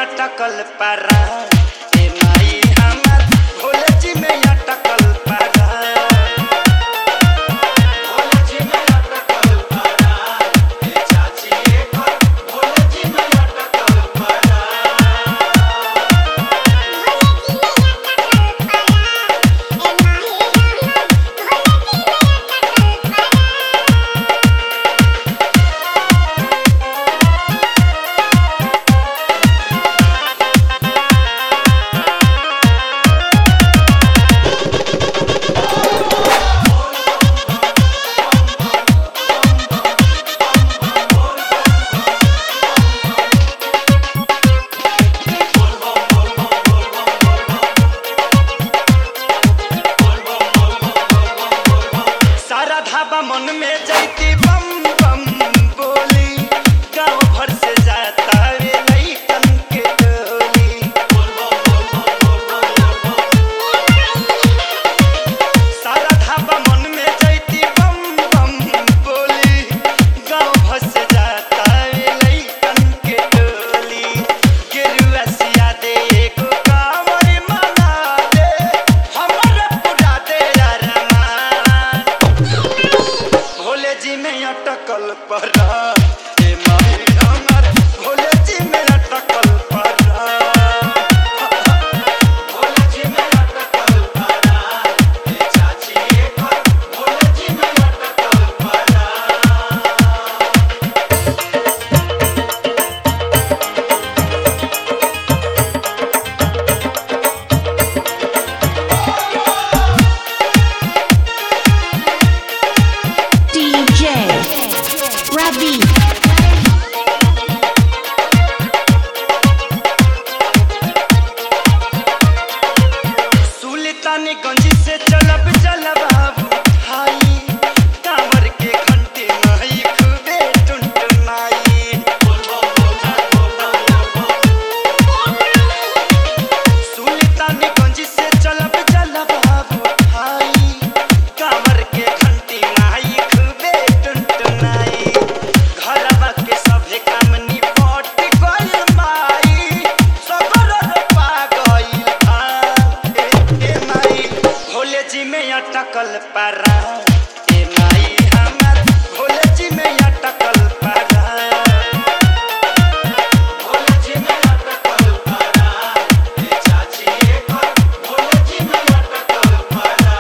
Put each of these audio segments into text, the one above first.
अटकल पारा ए माई हमर भोले जी में अटकल पारा भोले जी में अटकल पारा ए चाची एकर भोले जी में अटकल पारा सारा धाबा मन में जैती बम बम बोली गांव भर से जाता रे लइकन के टोली सारा धाबा मन में जैती बम बम बोली गांव भर से जाता रे लइकन के टोली गेरुआ सिया दे एगो कांवर मना दे हमर पूरा दे अरमान भोले जी में अटकल पड़ा ए माही हमर भोले जी में अटकल पड़ा भोले जी में अटकल पड़ा ए चाची एकर भोले जी में अटकल पड़ा DJ Ravi सुल्तानगंज से चलब चलब बाबू भाई कांवर के घंटे माई खूबे टुनटुनाई सुल्तानगंज से चलब चलब बाबू भाई कांवर के घंटे माई खूबे टुनटुनाई घरवा के सभे काम निपट गइल माई सगर पा गइल भाई ए माई भोले जी में अटकल पारा ए माई हमर भोले जी में अटकल पारा भोले जी में अटकल पारा ए चाची एकर भोले जी में अटकल पारा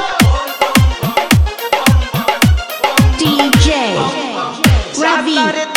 DJ Ravi जाता रे